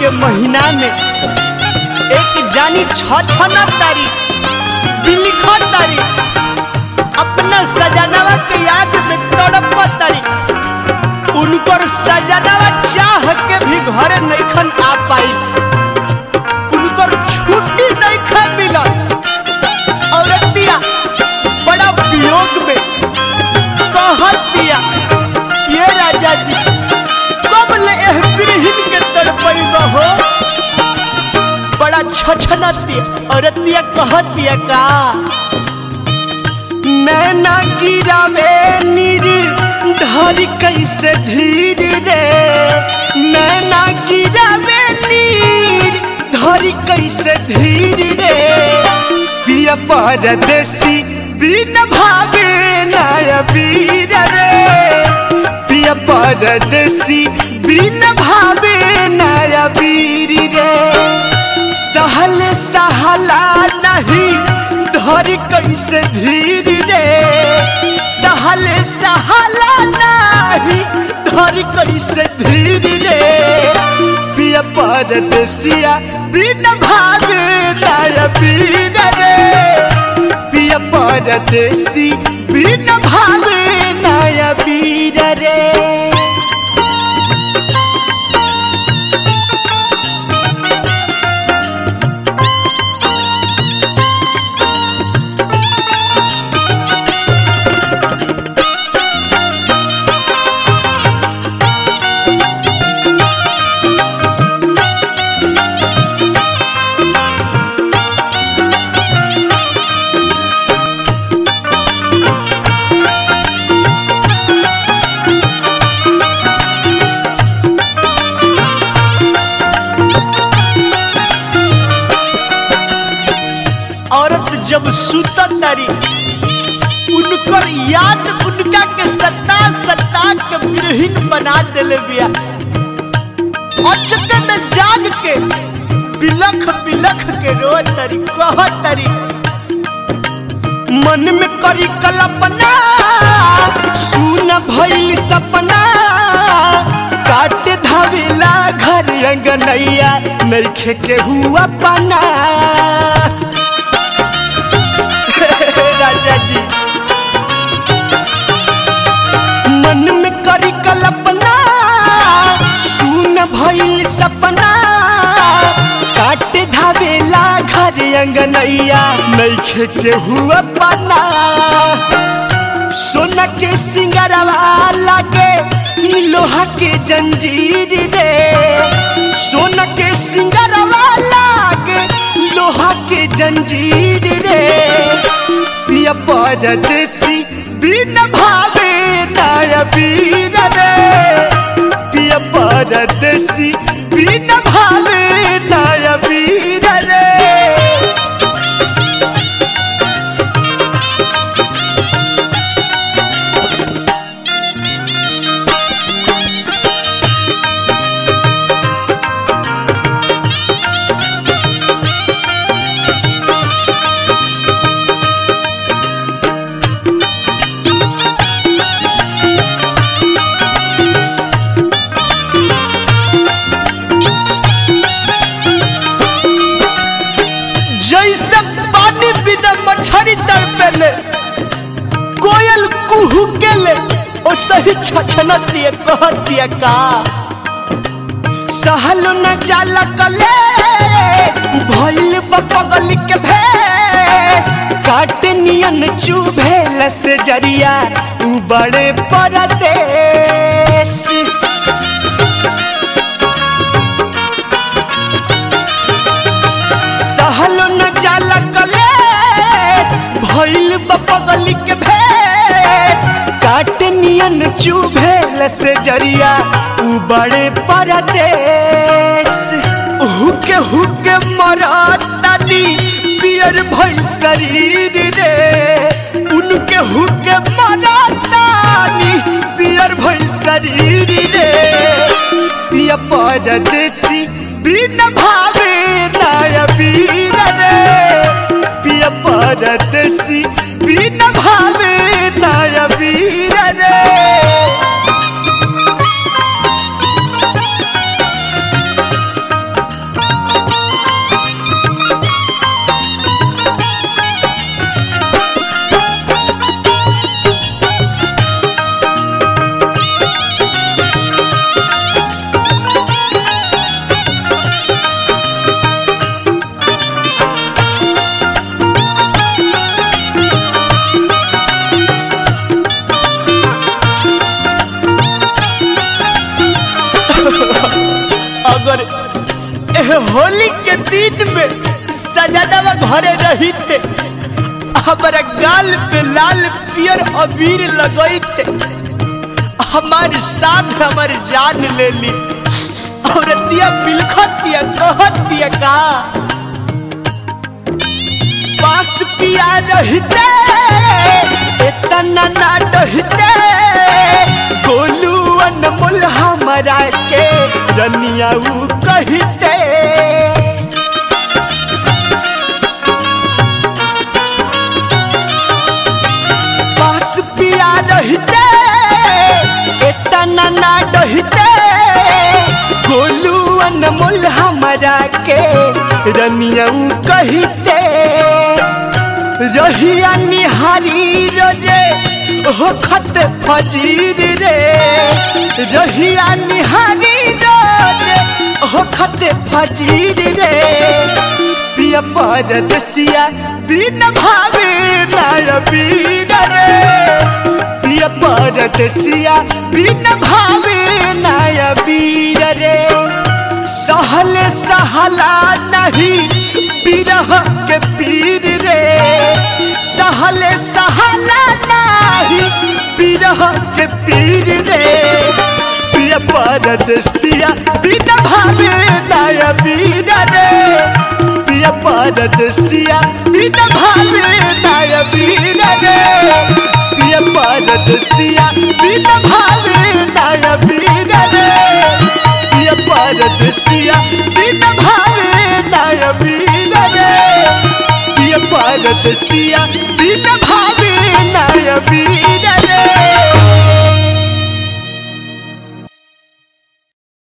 के महीना में एक जानी छछना तारी बिलिख तारी अपना सजनवा के याद में तड़प तारी उनकर सजनवा चाह के भी घर नैखन आ पाई उनकर छुट्टी नैखन मिलत औरतिया बड़ा वियोग में कहत दिया ये राजा जी कब ले एह बिरहिन के तड़पैब हो बड़ा छछनतिया औरतिया कहतिया का नैना गिरावे नीर धरी कैसे धीर रे नैना गिरावे नीर धरी कैसे धीर रे पिया परदेसी बिन भावे नाय वीर रे पिया परदेसी बिन भावे नाय वीर रे सहल सहला नहीं धरी कैसे धीर रे सहल सहला नहीं धरी कैसे धीर रे पिया परदेसिया बिन भागे नाय वीर रे पिया परदेसी बिन भागे नाय वीर रे औरत जब सुतत तारी उनकर याद उनका के सता सता के विरहीन बना देले बिया अचके में जाग के बिलख बिलख के रो तरी कह तरी मन में करी कल्पना सुन भइल सपना काट धावेला घर अंगनैया नइखे के हुआ पना राजा जी मन में करी कल्पना सुन भइल सपना काट धावेला घर अंगनैया नइखे के हुआ पना सोना के सिंगरवा लागे लोहा के जंजीर रे सोना के सिंगरवा लागे लोहा के जंजीर रे पिया परदेसी बिन भावे नाय वीर रे पिया परदेसी बिन भावे नाय वीर रे जैसे पानी बिना मछरी तड़पेले कोयल कुहू के ले ओ सही छछनत दिए कहत दिए का सहल न जाला कले भइल बपगल के भेस काट नियन चुभेल से जरिया उ बड़े परदेश सहलो न जाला कलेस भइल बपगल के भेस काट नियन चुभेल से जरिया उ बड़े परदेश हुके हुके मरतानी पियर भइल शरीर रे उनके हुके मरतानी पियर भइल शरीर रे पिया परदेसी बिन भावे नाय वीर रे पिया परदेसी बिन भावे नाय वीर रे एह होली के दिन में सजनवा घरे रहिते हमारा गाल पे लाल पियर अबीर लगैते हमार साथ हमार जान ले ली औरतिया बिलखतिया कहतिया का पास पिया रहते इतना ना डहते गोलू अनमोल हमारा के रनिया ऊ कहते पास पिया रहते इतना ना डहते गोलू अनमोल हमारा के रनिया ऊ कहते रहिया निहारी रे हो खत फजीर रे रहिया निहारी रे हो खत फजीर रे पिया परदसिया बिन भावे नाय बीर रे पिया परदसिया बिन भावे नाय बीर रे सहल सहला नहीं बिरह के पीर रे सहल सहला नहीं बिरह के पीर रे प्रिय परदसिया बिन भावे नाय बीर रे प्रिय परदसिया बिन भावे नाय बीर रे प्रिय परदसिया बिन भावे नाय बीर रे प्रिय परदसिया बिन भावे नाय बीर रे प्रिय परदसिया बिन भावे नाय बीर